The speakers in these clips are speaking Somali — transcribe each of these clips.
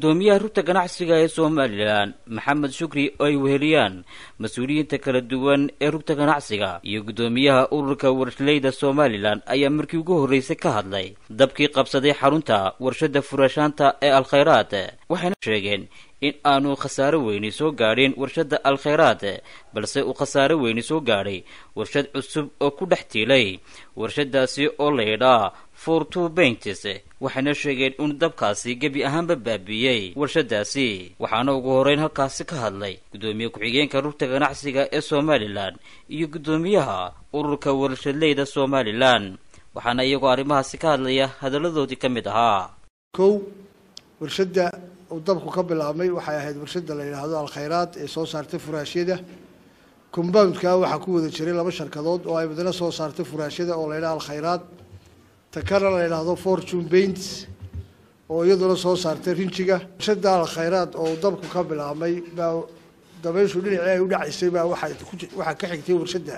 guddoomiyaha rugta ganacsiga ee somalilan maxamed shukri oo ay weheliyaan mas-uuliyiinta kala duwan ee rugta ganacsiga iyo guddoomiyaha ururka warshlayda somalilan ayaa markii ugu horreysay ka hadlay dabkii qabsaday xarunta warshada furashaanta ee alkhayraad waxayna sheegeen in aanu khasaaro weyni soo gaadhin warshada alkhayraad balse uu khasaaro weyni soo gaadhay warshad cusub oo ku dhex tiilay warshadaasi oo laydhaa for two baints waxayna sheegeen in dabkaasi gebi ahaanba baabiiyey warshadaasi waxaana ugu horreyn halkaasi ka hadlay guddoomiye ku-xigeenka rugta ganacsiga ee somalilan iyo guddoomiyaha ururka warshadleyda somalilan waxaana iyagoo arrimahaasi ka hadlaya hadalladoodii ka mid ahaa kow warshadda uu dabku ka bilaabmay waxay ahayd warshadda la yidhaahdo alkhayraad ee soo saartay furaashyada compoundka waxaa ku wada jiray laba sharkadood oo ay madana soo saartay furaashyada oo la yidhaha alkhayraad ta kana la yidhaahdo fortune baints oo iyaduna soo saartay rinjiga warshadda alkhayraad oo dabku ka bilaabmay baa dabayshu dhinacii ay u dhacaysay baa waxaa waxaa ka xigtay warshadda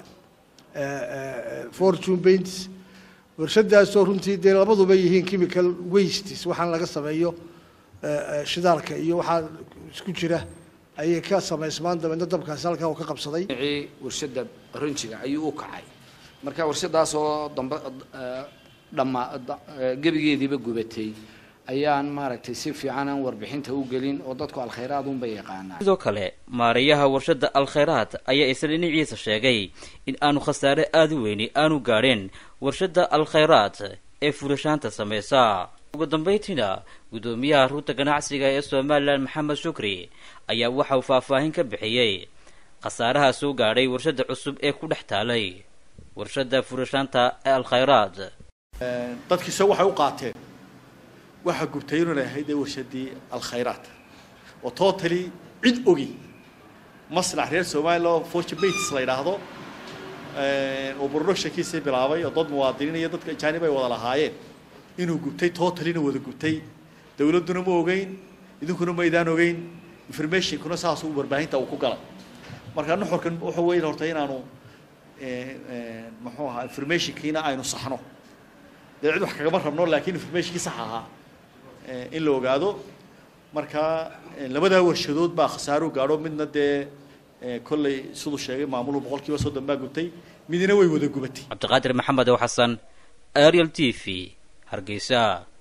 fortune baints warshadaasoo runtii dee labaduba yihiin chemical wastes waxaan laga sameeyo shidaalka iyo waxaa isku jira ayay ka samaysmaan dabeedna dabkaasi halkaa uu ka qabsaday dhinacii warshadda rinjiga ayuu u kacay marka warshadaasoo dambe dhamma gebigeediiba gubatay ayaan maaragtay si fiican aan warbixinta u gelin oo dadku alkhayraad unba yaqaanaa sidoo kale maarayaha warshada alkhayraad ayaa isla dhinaciisa sheegay in aanu khasaare aada u weyni aanu gaadheen warshada alkhayraad ee furashaanta samaysa ugu dambayntiina guddoomiyaha rugta ganacsiga ee somalilan maxamed shukri ayaa waxa uu faahfaahin ka bixiyey khasaaraha soo gaadhay warshada cusub ee ku dhex taalay warshada furashaanta ee alkhayraad dadkiise waxay u qaateen waxaa gubtay inuna ahayd ee warshadii alkhayraad oo totally cid ogi maslax reer somalilan oo fortune bates la yidhaahdo oo productionkiisii bilaabay oo dad muwaadiniin iyo dadka ajaanib ay wada lahaayeen inuu gubtay totalina wada gubtay dawladduna ma ogeyn idinkuna maydaan ogeyn informationkuna saasuu warbaahinta uu ku galay marka nuxurkan wuxuu weyn horta inaanu muxuu ahaa informationkiina aynu saxno dee cid wax kagama rabno laakiin informationkii sax ahaa in la ogaado marka labadaa warshadood baa khasaaro gaadho midna dee kolley siduu sheegay maamulu boqol kiiba soddon baa gubtay midina way wada gubatay cabdiqaadir maxamed oo xasan ariel t v hargeysa